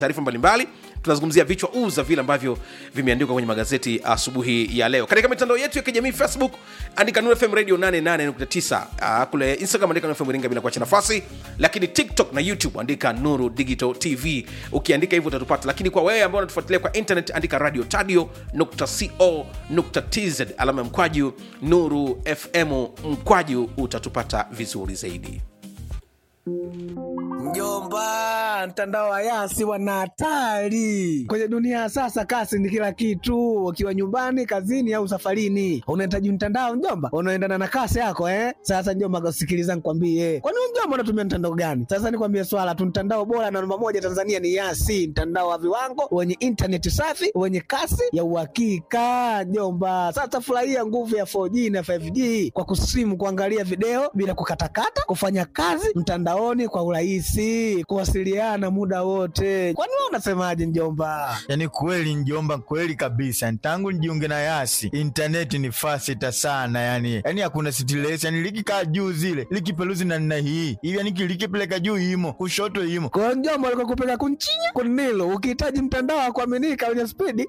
taarifa mbalimbali tunazungumzia vichwa uu za vile ambavyo vimeandikwa kwenye magazeti asubuhi ya leo katika mitandao yetu ya kijamii facebook andika Nuru fm radio 88.9 uh, kule instagram andika Nuru fm iringa bila kuacha nafasi lakini tiktok na youtube andika nuru digital tv ukiandika hivyo utatupata lakini kwa wewe ambao unatufuatilia kwa internet andika radio tadio co tz alama ya mkwaju nuru fm mkwaju utatupata vizuri zaidi Mjomba, mtandao wa Yasi wana hatari kwenye dunia ya sasa. Kasi ni kila kitu, ukiwa nyumbani, kazini au safarini, unahitaji mtandao mjomba, unaendana na kasi yako eh. Sasa mjomba, sikiliza nikwambie, kwani wewe mjomba unatumia mtandao gani? Sasa nikwambie swala tu, mtandao bora na namba moja Tanzania ni Yasi, mtandao wa viwango wenye intaneti safi wenye kasi ya uhakika mjomba. Sasa furahia nguvu ya 4G na 5G kwa kusimu, kuangalia video bila kukatakata, kufanya kazi mtandaoni kwa urahisi, kuwasiliana muda wote. Kwani wewe unasemaje mjomba? Yani kweli njomba, kweli kabisa. Tangu nijiunge na Yasi intaneti ni fasita sana, yani yani hakuna stress, yani likikaa juu zile likipeluzi na nina hii hivi, yani likipeleka juu imo kushoto imo Kwa hiyo mjomba, alikuwa kupeka kunchinya kunilo, ukihitaji mtandao wa kuaminika wenye spidi